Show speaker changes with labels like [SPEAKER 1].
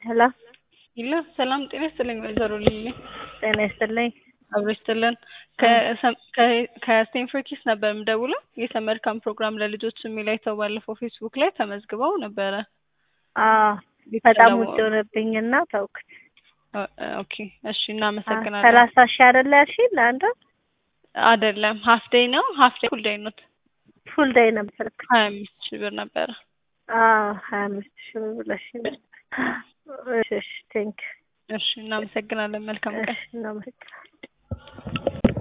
[SPEAKER 1] ሄሎ
[SPEAKER 2] ይላ ሰላም ጤና ይስጥልኝ ወይዘሮ ሊሊ
[SPEAKER 1] ጤና ይስጥልኝ።
[SPEAKER 2] አብሮ ይስጥልን። ከስቴንፎርድ ኪድስ ነበር የምደውለው የሰመር ካምፕ ፕሮግራም ለልጆች የሚል አይተው ባለፈው ፌስቡክ ላይ ተመዝግበው ነበረ።
[SPEAKER 1] አዎ በጣም ውድ ሆነብኝና ተውኩት።
[SPEAKER 2] ኦኬ እሺ፣ እናመሰግናለን።
[SPEAKER 1] ሰላሳ ሺህ አይደለ ያልሽኝ ለአንዱ?
[SPEAKER 2] አይደለም ሀፍ ዴይ ነው። ሀፍ ዴይ ፉል ዴይ ነው።
[SPEAKER 1] ፉል ዴይ ነበር።
[SPEAKER 2] ሀያ አምስት ሺህ ብር ነበረ።
[SPEAKER 1] አዎ ሀያ አምስት ሺህ ብር ብለሽኝ ነበር። እሺ እሺ፣ ቴንክ
[SPEAKER 2] እሺ፣ እናመሰግናለን። መልካም ቀን።
[SPEAKER 1] እሺ፣ እናመሰግናለን።